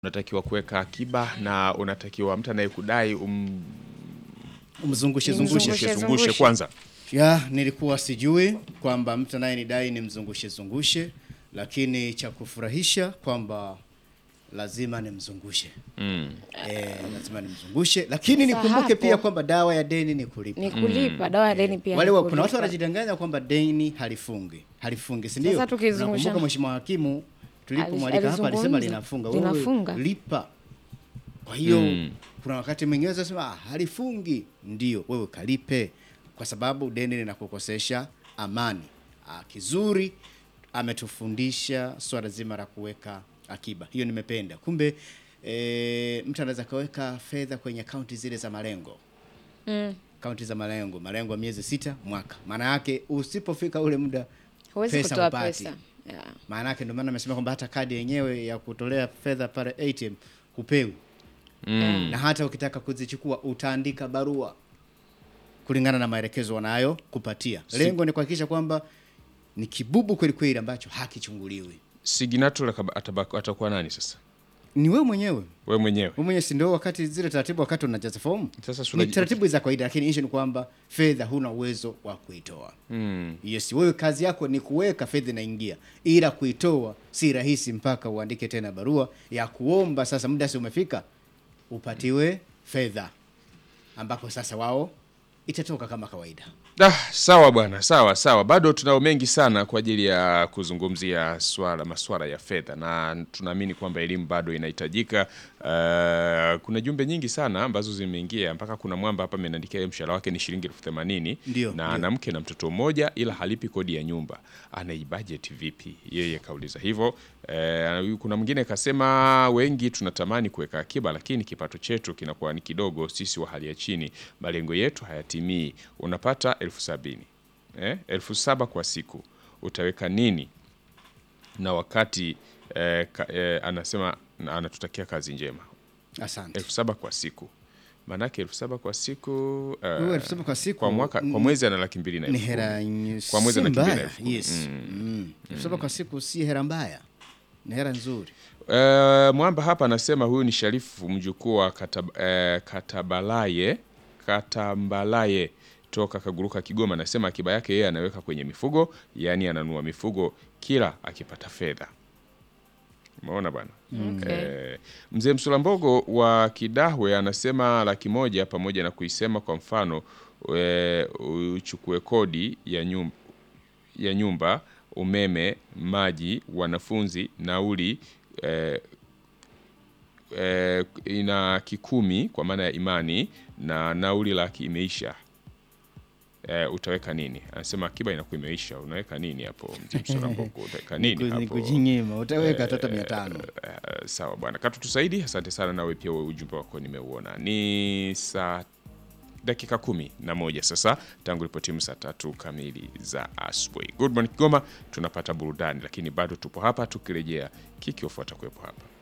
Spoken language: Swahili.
unatakiwa kuweka akiba na unatakiwa mtu anayekudai um, Umzungushe Umzungushe. zungushe. zungushe zungushe zungushe. kwanza. Ya, nilikuwa sijui kwamba mtu anayenidai ni mzungushe zungushe, lakini cha kufurahisha kwamba lazima nimzungushe. Mm. Eh, lazima nimzungushe, lakini Sasa nikumbuke hapo- pia kwamba dawa ya deni ni kulipa. ni kulipa dawa ya deni pia Wale ni wa, kuna watu kulipa. wanajidanganya kwamba deni halifungi, halifungi, si ndio? Sasa tukizungusha- Nakumbuka mheshimiwa hakimu tulipomwalika hapa alisema alizungumza. linafunga. Wewe Linafunga. lipa. Kwa hiyo Mm. kuna wakati mwingine unasema ah, halifungi, ndio wewe kalipe, kwa sababu deni linakukosesha amani. Ah, kizuri ametufundisha swala zima la kuweka akiba, hiyo nimependa. Kumbe e, mtu anaweza kaweka fedha kwenye akaunti zile za malengo Mm. akaunti za malengo, malengo ya miezi sita, mwaka. Maana yake usipofika ule muda huwezi pesa kutoa hupati. pesa yeah. maana yake ndio maana amesema kwamba hata kadi yenyewe ya kutolea fedha pale ATM hupewi Mm. na hata ukitaka kuzichukua utaandika barua kulingana na maelekezo wanayo kupatia. Lengo ni kuhakikisha kwamba ni kibubu kweli kweli ambacho hakichunguliwi. Signature akaba- atabaki- atakuwa nani sasa? Ni wewe mwenyewe We mwenyewe. wewe mwenyewe, si ndio? Wakati zile taratibu, wakati unajaza fomu, Sasa si ni unaji- taratibu za kawaida, lakini issue ni kwamba fedha huna uwezo wa kuitoa. Mm. Yes, wewe kazi yako ni kuweka fedha inaingia, ila kuitoa si rahisi mpaka uandike tena barua ya kuomba. Sasa muda si umefika, upatiwe fedha, ambapo sasa wao itatoka kama kawaida. Ah, sawa bwana, sawa sawa. Bado tunao mengi sana kwa ajili ya kuzungumzia swala maswala ya fedha, na tunaamini kwamba elimu bado inahitajika. Uh, kuna jumbe nyingi sana ambazo zimeingia, mpaka kuna mwamba hapa ameniandikia yeye mshahara wake ni shilingi elfu themanini Ndio, na ndio. ana mke na mtoto mmoja, ila halipi kodi ya nyumba. Anaibudget vipi? Yeye kauliza hivyo. Eh, kuna mwingine kasema wengi tunatamani kuweka akiba, lakini kipato chetu kinakuwa ni kidogo, sisi wa hali ya chini, malengo yetu hayatimii. Unapata elfu sabini eh, elfu saba kwa siku, utaweka nini? Na wakati eh, ka, eh, anasema na anatutakia kazi njema, Asante. elfu saba kwa siku maanake elfu saba kwa siku eh, Wewe elfu saba kwa siku kwa mwaka kwa mwezi ana laki mbili na ni elfu kumi. hera ny- Kwa mwezi si ana laki mbili na mbaya. elfu kumi. Yes. Mm. Elfu saba kwa siku si hera mbaya, ni hera nzuri. Eh, Mwamba hapa anasema huyu ni Sharifu mjukuu wa katab, eh, Katabalaye Katambalaye toka Kaguruka Kigoma. Anasema akiba yake yeye anaweka kwenye mifugo, yaani ananunua mifugo kila akipata fedha. Umeona bwana. Okay. Eh, mzee Msulambogo wa Kidahwe anasema laki moja pamoja na kuisema kwa mfano eh, uchukue kodi ya nyumba, ya nyumba, umeme, maji, wanafunzi, nauli eh, eh, ina kikumi kwa maana ya imani na nauli laki imeisha. Eh, utaweka nini? Anasema akiba inakuwa imeisha, unaweka nini hapo? Mzee Msulambogo, utaweka nini Ni hapo? kujinyima, utaweka hata mia tano. Eh, sawa bwana, katutusaidi. Asante sana, nawe pia wewe ujumbe wako nimeuona. Ni saa dakika kumi na moja sasa tangu ripotimu saa tatu kamili za asubuhi. Good morning Kigoma, tunapata burudani, lakini bado tupo hapa tukirejea, kikiofuata kuwepo hapa